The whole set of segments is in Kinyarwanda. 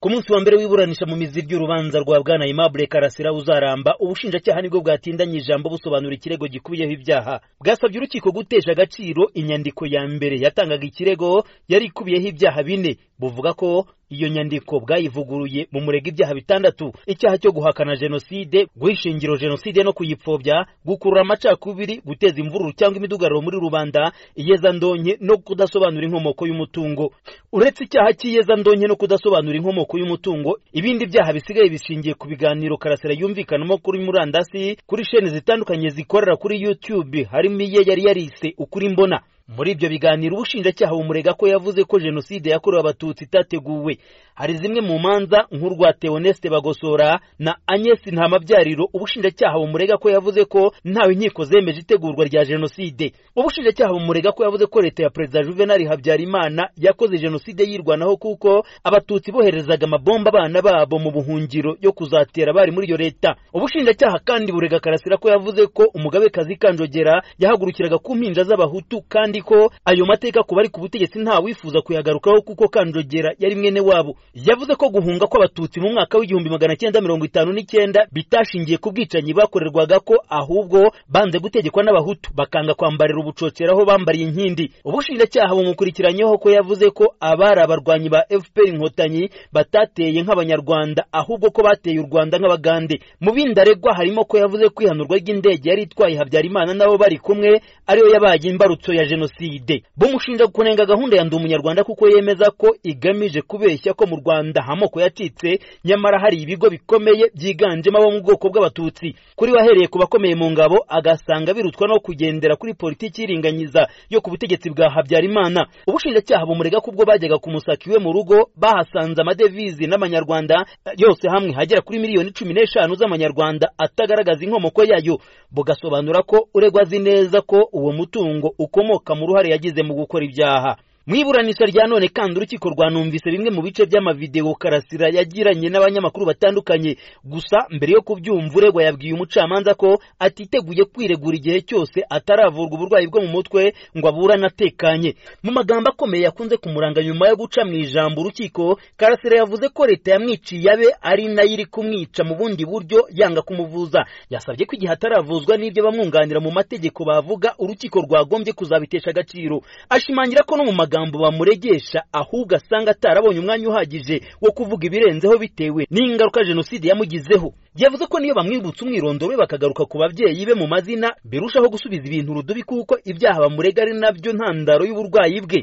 ku munsi wa mbere w'iburanisha mu mizi ry'urubanza rwa bwana Aimable Karasira uzaramba ubushinjacyaha nibwo bwatindanye ijambo busobanura ikirego gikubiyeho ibyaha bwasabye urukiko gutesha agaciro inyandiko ya mbere yatangaga ikirego yari ikubiyeho ibyaha bine buvuga ko iyo nyandiko bwayivuguruye bumurega ibyaha bitandatu icyaha cyo guhakana jenoside guhisha ingiro jenoside no kuyipfobya gukurura amacakubiri guteza imvururu cyangwa imidugararo muri rubanda iyezandonke no kudasobanura inkomoko y'umutungo uretse icyaha cy'iyezandonke no kudasobanura inkomoko y'umutungo ibindi byaha bisigaye bishingiye ku biganiro karasira yumvikanamo kuri murandasi kuri shene zitandukanye zikorera kuri youtube harimo iye yari yarise ukuri mbona muri ibyo biganiro ubushinjacyaha bumurega ko yavuze ko jenoside yakorewe abatutsi itateguwe hari zimwe mu manza nk'urwatewe Oneste Bagosora na Agnes Ntamabyariro ubushinjacyaha bumurega ko yavuze ko ntawe inkiko zemeje itegurwa rya jenoside ubushinjacyaha bumurega ko yavuze ko leta ya perezida Juvenal Habyarimana yakoze jenoside yirwanaho kuko abatutsi boherezaga amabomba abana babo mu buhungiro yo kuzatera bari muri iyo leta ubushinjacyaha kandi burega Karasira ko yavuze ko umugabekazi Kanjogera yahagurukiraga ku mpinja z'abahutu kandi ko ayo mateka ku bari ku butegetsi nta wifuza kuyagarukaho kuko Kanjogera yari mwene wabo yavuze ko guhunga kw'abatutsi mu mwaka w'igihumbi magana cyenda mirongo itanu n'icyenda bitashingiye ku bwicanyi bakorerwaga ko ahubwo banze gutegekwa n'abahutu bakanga kwambarira ubucocera aho bambariye inkindi ubushinjacyaha bumukurikiranyeho ko yavuze ko abari abarwanyi ba FPR inkotanyi batateye nk'abanyarwanda ahubwo ko bateye u Rwanda nk'abagande mu bindi aregwa harimo ko yavuze ko ihanurwa ry'indege yari itwaye Habyarimana nabo bari kumwe ariyo yabaye imbarutso ya jenoside jenoside bumushinja kunenga gahunda ya ndi umunyarwanda kuko yemeza ko igamije kubeshya ko mu Rwanda amoko yacitse nyamara hari ibigo bikomeye byiganjemo abo mu bwoko bw'abatutsi kuri wahereye ku bakomeye mu ngabo agasanga birutwa no kugendera kuri politiki iringanyiza yo ku butegetsi bwa Habyarimana ubushinjacyaha bumurega kubwo bajyaga kumusaka iwe mu rugo bahasanze amadevizi n'amanyarwanda yose hamwe hagera kuri miliyoni cumi n'eshanu z'amanyarwanda atagaragaza inkomoko yayo bugasobanura ko uregwa azi neza ko uwo mutungo ukomoka mu ruhare yagize mu gukora ibyaha mu iburanisha rya none kandi urukiko rwanumvise bimwe mu bice by'amavideo Karasira yagiranye n'abanyamakuru batandukanye gusa mbere yo kubyumva uregwa yabwiye umucamanza ko atiteguye kwiregura igihe cyose ataravurwa uburwayi bwo mu mutwe ngo aburane atekanye mu magambo akomeye yakunze kumuranga nyuma yo guca mu ijambo urukiko Karasira yavuze ko leta yamwiciye abe ari nayo iri kumwica mu bundi buryo yanga kumuvuza yasabye ko igihe ataravuzwa n'ibyo bamwunganira mu mategeko bavuga urukiko rwagombye kuzabitesha agaciro ashimangira ko no mu magambo amagambo bamuregesha ahubwo asanga atarabonye umwanya uhagije wo kuvuga ibirenzeho bitewe n'ingaruka jenoside yamugizeho yavuze ko niyo bamwibutsa umwirondoro we bakagaruka ku babyeyi be mu mazina birushaho gusubiza ibintu rudubi kuko ibyaha bamurega ari nabyo ntandaro y'uburwayi bwe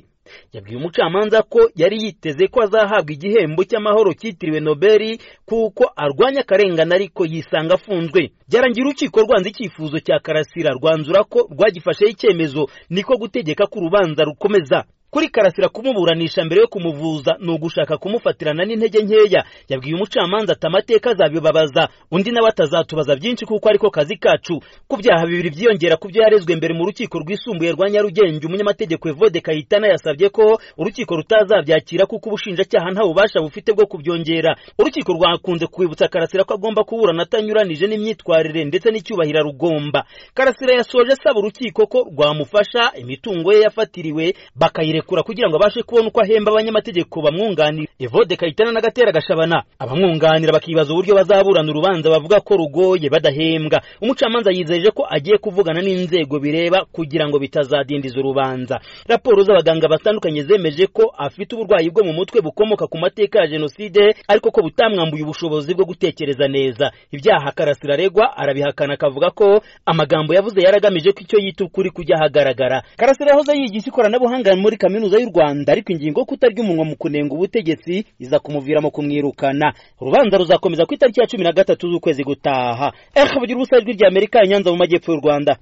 yabwiye umucamanza ko yari yiteze ko azahabwa igihembo cy'amahoro cyitiriwe nobeli kuko arwanya akarengane ariko yisanga afunzwe byarangira urukiko rwanze icyifuzo cya karasira rwanzura ko rwagifasheho icyemezo niko gutegeka ko urubanza rukomeza kuri karasira kumuburanisha mbere yo kumuvuza ni ugushaka kumufatirana n'intege nkeya yabwiye umucamanza ati amateka azabibabaza undi nawe atazatubaza byinshi kuko ariko kazi kacu ku byaha bibiri byiyongera ku byo yarezwe mbere mu rukiko rwisumbuye rwa nyarugenge umunyamategeko evode kayitana yasabye ko urukiko rutazabyakira kuko ubushinjacyaha nta bubasha bufite bwo kubyongera urukiko rwakunze kwibutsa karasira ko agomba kuburana atanyuranyije n'imyitwarire ndetse n'icyubahiro rugomba karasira yasoje asaba urukiko ko rwamufasha imitungo ye yafatiriwe bakayirekura kugira ngo abashe kubona uko ahemba abanyamategeko bamwunganira evode kayitana n'agatera gashabana abamwunganira bakibaza uburyo bazaburana urubanza bavuga ko rugoye badahembwa umucamanza yizeje ko agiye kuvugana n'inzego bireba kugira ngo bitazadindiza urubanza raporo z'abaganga batandukanye zemeje ko afite uburwayi bwo mu mutwe bukomoka ku mateka ya jenoside ariko ko butamwambuye ubushobozi bwo gutekereza neza ibyaha karasira aregwa arabihakana akavuga ko amagambo yavuze yaragamije ko icyo yita ukuri kujya ahagaragara karasira yahoze yigisha ikoranabuhanga muri kaminuza kaminuza y'u Rwanda ariko ingingo yo kutarya umunwa mu kunenga ubutegetsi iza kumuviramo kumwirukana urubanza ruzakomeza ku itariki ya cumi na gatatu z'ukwezi gutaha eh bagira ubusa rw'irya Amerika Nyanza mu majyepfo y'u Rwanda